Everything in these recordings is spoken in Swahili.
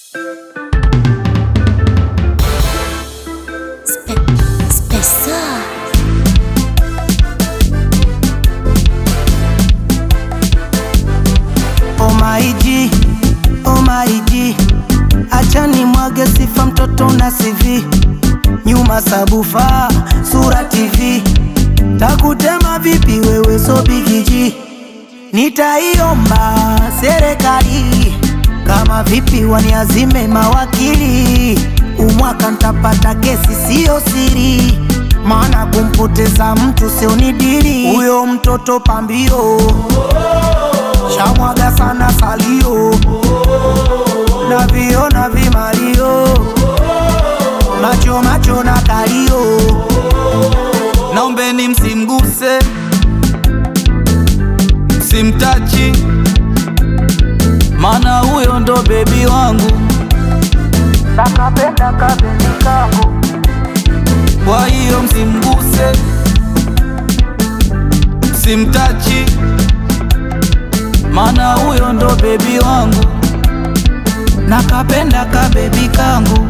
Mwage sifa mtoto na CV nyuma sabufa sura TV takutema vipi wewe so bigiji nitaiomba serikali kama vipi waniazime mawakili umwaka ntapata kesi siyo siri maana kumpoteza mtu sio ni dili huyo mtoto pambio shamwaga sana salio na vio na vimalio macho macho na kalio naombeni msimguse, simtachi, mana huyo ndo bebi wangu. nakapenda kabebi kangu Kwa hiyo msimguse, simtachi, mana huyo ndo bebi wangu. Nakapenda kabebi kangu.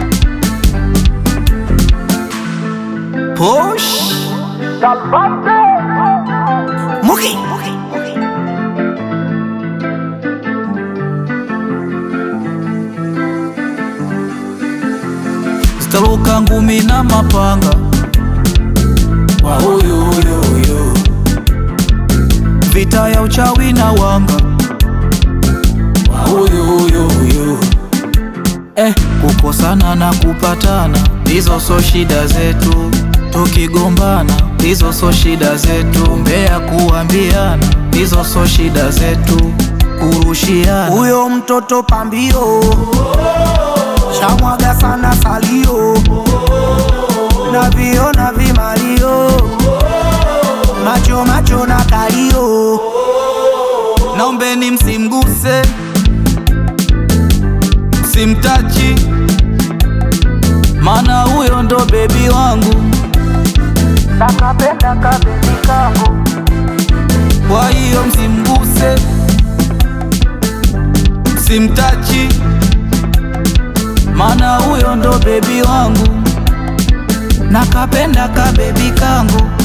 Posh. Muki Zitaruka ngumi na mapanga wa huyu huyu huyu, vita ya uchawi na wanga wa huyu huyu huyu. Eh, kukosana na kupatana, hizo so shida zetu. Tukigombana, hizo so shida zetu. Mbea kuambiana, hizo so shida zetu. Kurushiana huyo mtoto pambio shamwaga sana salio na vio na vimalio macho macho na kalio Naombeni msimguse, simtachi, mana huyo ndo bebi wangu. nakapenda kabebi kangu Kwa hiyo msimguse, simtachi, mana huyo ndo bebi wangu. Nakapenda kabebi kangu.